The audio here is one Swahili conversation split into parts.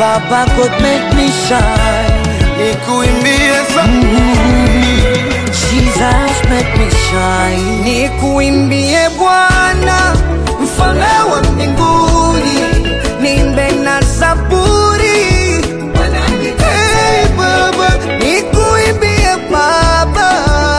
Baba God make me shine. nikuimbie za Jesus make me shine. Nikuimbie Bwana, mfalme wa mbinguni, nimbe na zaburi. Hey, Baba, nikuimbie Baba,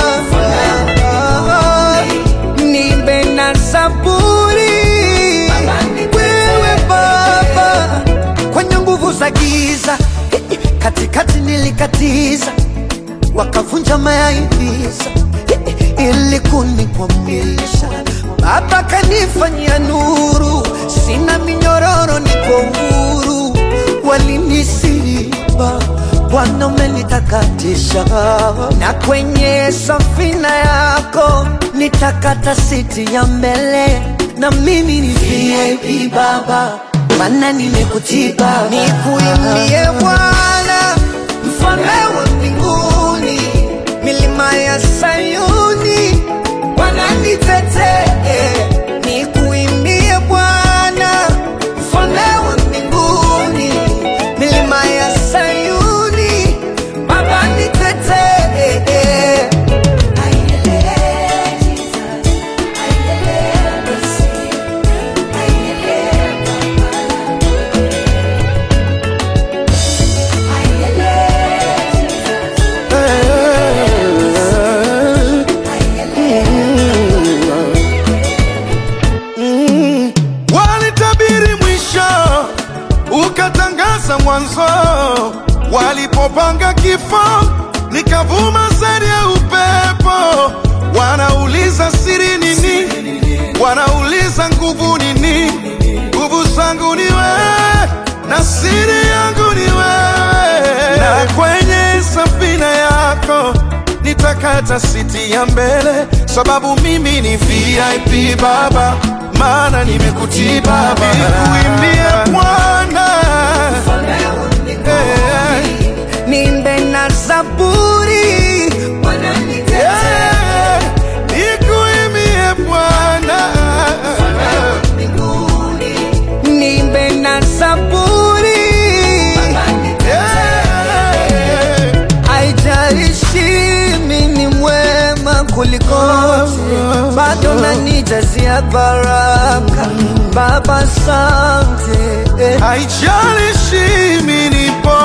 nimbe na zaburi. Wewe Baba, kwenye nguvu za giza, katikati nilikatiza wakavunja mayaivisa ili kunikwamisha. Baba kanifanyia nuru, sina minyororo, niko huru. Walinisiba, Bwana umenitakatisha, na kwenye safina yako nitakata siti ya mbele, na mimi ni VIP Baba, maana nimekutii Baba, nikuimbie Bwana mfalme wa mbinguni, milima ya Sayuni wananitetee, nikuimbie Bwana, mfalme wa mbinguni, milima ya Sayuni Baba nitetee. walitabiri mwisho, ukatangaza mwanzo. Walipopanga kifo, nikavuma zaidi ya upepo. Wanauliza siri nini? Wanauliza nguvu nini? Nguvu zangu ni wewe na siri yangu ni wewe, na kwenye safina yako nitakata siti ya mbele, sababu mimi ni VIP Baba, maana nimekutii Baba. Nikuimbie Bwana Eh, Nimbe na zaburi eh, nikuimbie Bwana nimbe na zaburi Eh, Haijalishi mimi ni mwema kuliko wote, bado nanijazia baraka Baba, asante haijalishi mimi ni